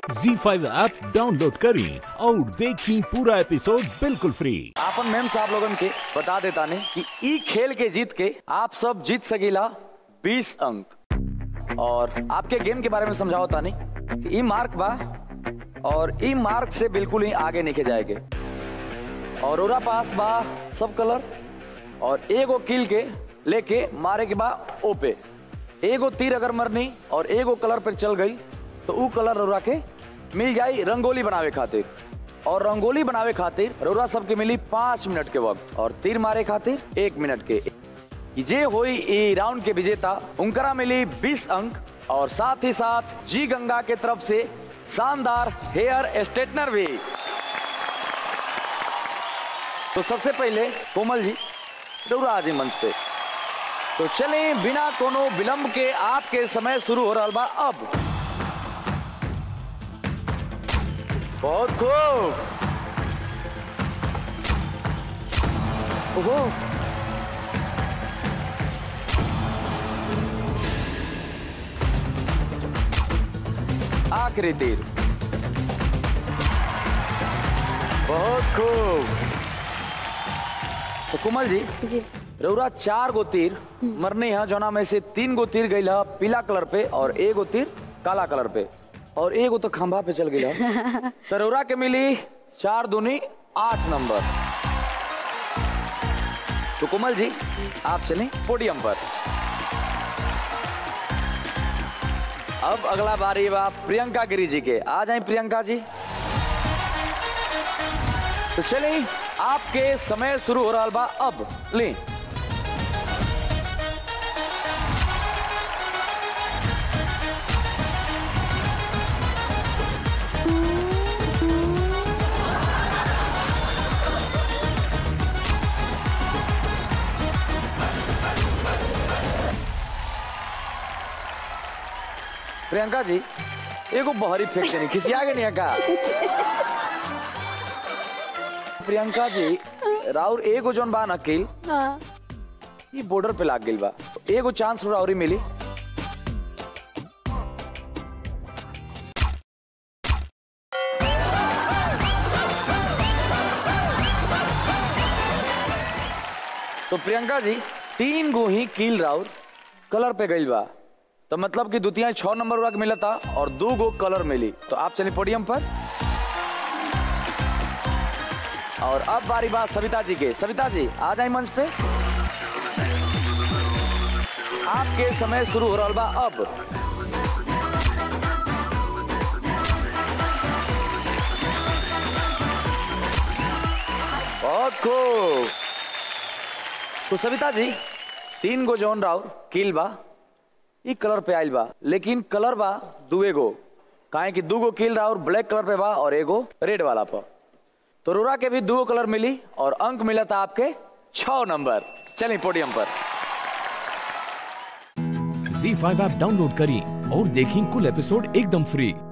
जी five app download करें और देखें पूरा एपिसोड बिल्कुल फ्री आपन मैम साहब लोगन के बता देता ने कि ई खेल के जीत के आप सब जीत सकीला 20 अंक और आपके गेम के बारे में समझाओ तानी कि ई मार्क बा और ई मार्क से बिल्कुल ही आगे नहीं जाएंगे और ओरा पास बा सब कलर और एगो किल के लेके मारे के बा ओ पे एगो तीर अगर मरनी और एगो कलर पर चल गई तो ऊ कलर रोरा के मिल जाई रंगोली बनावे खातिर और रंगोली बनावे खातिर रोरा सबके मिली पाँच मिनट के वक्त और तीर मारे खातिर एक मिनट के कि जे होई ई राउंड के विजेता उनकरा मिली 20 अंक और साथ ही साथ जी गंगा के तरफ से शानदार हेयर स्ट्रेटनर भी तो सबसे पहले कोमल जी रौरा आजी मंच पे तो चले बिना कोनो विलंब के आपके समय शुरू हो रहा बा अब बहुत खूब ओहो आखिरी तीर बहुत खूब तो कुमल जी जी रौरा चार गो तीर मरने हैं जोना में से तीन गो तीर गई पीला कलर पे और एक गो तीर काला कलर पे और एक गो तो खंभा पे चल गई तो रौरा के मिली चार दूनी आठ नंबर तो कुमल जी आप चलें पोडियम पर अब अगला बारी बा प्रियंका गिरी जी के आ जाए प्रियंका जी तो चलिए आपके समय शुरू हो रहा बा अब ले प्रियंका जी एगो बहरी फेंक देनी खिसिया के नहीं का प्रियंका जी राउर एगो जोन बा नकील हाँ ये बॉर्डर पे लाग गइल बा एगो चांस राउरी मिली तो प्रियंका जी तीन गो ही कील राउर कलर पे गइल बा तो मतलब कि दुतिया छह नंबर वाला के मिला था और दो गो कलर मिली तो आप चलिए पोडियम पर और अब बारी बात सविता जी के सविता जी आ जाए मंच पे आपके समय शुरू हो रहा बा अब बहुत खूब तो सविता जी तीन गो जौन राउर किल बा ई कलर पे आइल बा लेकिन कलर बा दुए गो काहे कि दू गो किल राउर ब्लैक कलर पे बा और एगो रेड वाला पर तो रोरा के भी दो कलर मिली और अंक मिला था आपके छह नंबर चलिए पोडियम पर जी फाइव ऐप डाउनलोड करें और देखें कुल एपिसोड एकदम फ्री